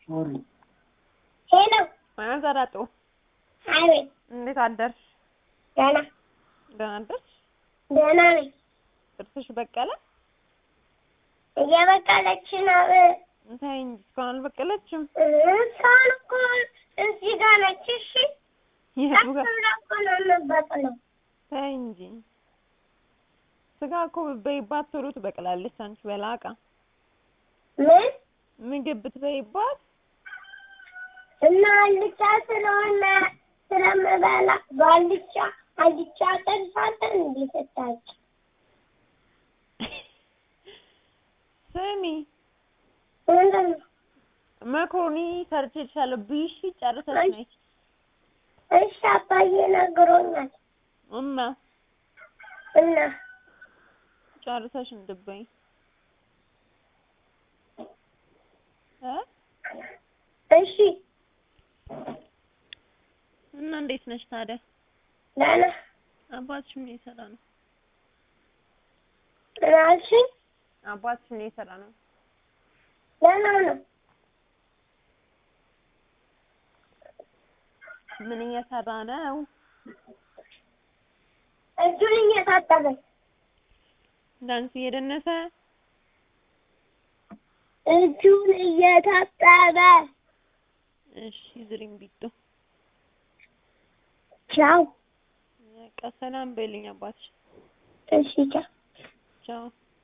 ሄሎ ዘረጡ አቤት እንዴት አደርሽ? ደህና ደህና አደርሽ? ደህና ነኝ ጥርስሽ በቀለ? እየበቀለች ነው ተይ እንጂ እስካሁን አልበቀለችም። እሷን እኮ እዚህ ጋር ነች እሺ የቱ ቀስ ጋር? ብላ እኮ ነው የምትበቅለው ተይ እንጂ ስጋ እኮ ብትበይባት ቶሎ ትበቅላለች። አንቺ በላቃ ምን ምግብ ብትበይባት እና አልጫ ስለሆነ ስለምበላ በአልጫ አልጫ ጠልፋለን እንዴ ስታጭ ስሚ ምንድን ነው መኮሮኒ ሰርቼልሻለሁ ብይሽ ጨርሰሽ ነይ እሺ አባዬ ነግሮኛል እና እና ጨርሰሽ እንድትበይ እ እሺ እና እንዴት ነሽ ታዲያ? ደህና አባትሽ ምን እየሰራ ነው? ምን አልሽኝ አባትሽ ምን እየሰራ ነው? ደህና ነው ምን እየሰራ ነው? እጁን እየታጠበ ዳንስ እየደነሰ እጁን እየታጠበ እሺ ዝሪም ቢጡ ቻው በቃ ሰላም በይልኝ አባትሽ እሺ ቻው ቻው